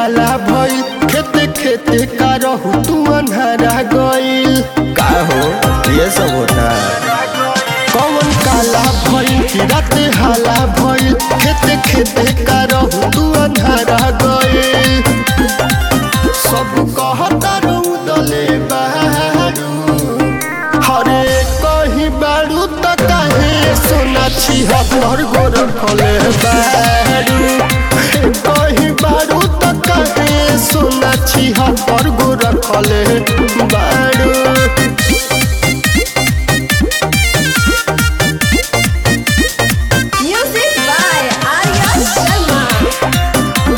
हाला भइल खेते खेते का रहू तू अन्हारा गइल का हो ये सब होता है कौन काला भइल कि राते हाला भइल खेते खेते का रहू तू अन्हारा गइल सब कहता रौदले बारू हरे कहीं बारू त काहे सोना छी हर गो रखले बारू हे कहीं बारू त काहे सोना छी हर गो रखले बारू Music by Arya Sharma.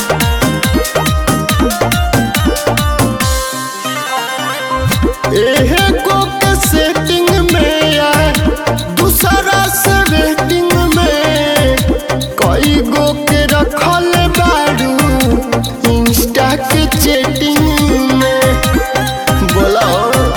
एहे गो के सेटिंग में या दूसरा से वेटिंग में कई गो के रखल बारू इंस्टा के चैटिंग में बोला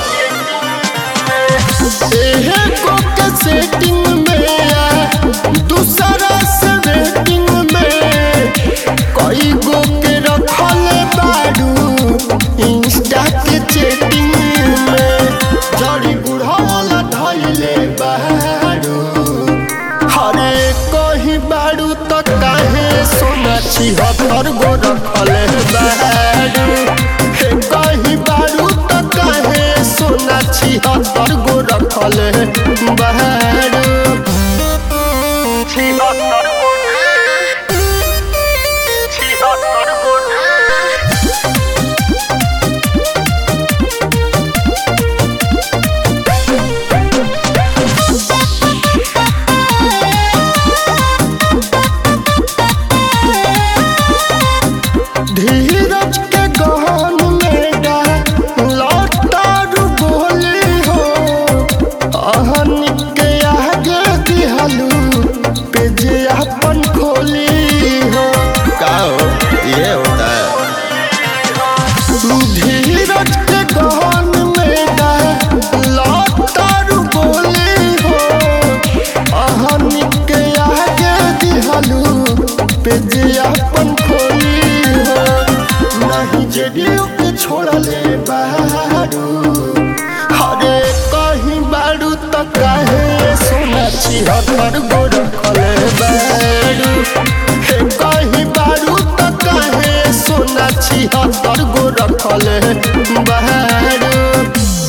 एहे गो के सेटिंग में या दूसरा से वेटिंग में कई गो के रखल बारू इंस्टा के चैटिंग में जड़ी बुढ़ावला धैले बारू हरे कहीं बारू त काहे सोना छी हर गो रखले बारू हे कहीं बारू त काहे सोना छी हर गो रखले बारू छी हर गो छी हर गो धीरज के गहन में गा लौटारू बोली हो अहन के आगे दिहलू पेज अपन खोली हो का हो ये होता है धीरज के गहन में गा लौटारू बोली हो अहन के आगे दिहलू पेज अपन खोली हो नहीं जेडियो के छोड़ले बारू हरे कहीं बारू त काहे सोना छी हर गो रखले बारू हे कहीं बारू त काहे सोना छी हर गो रखले बारू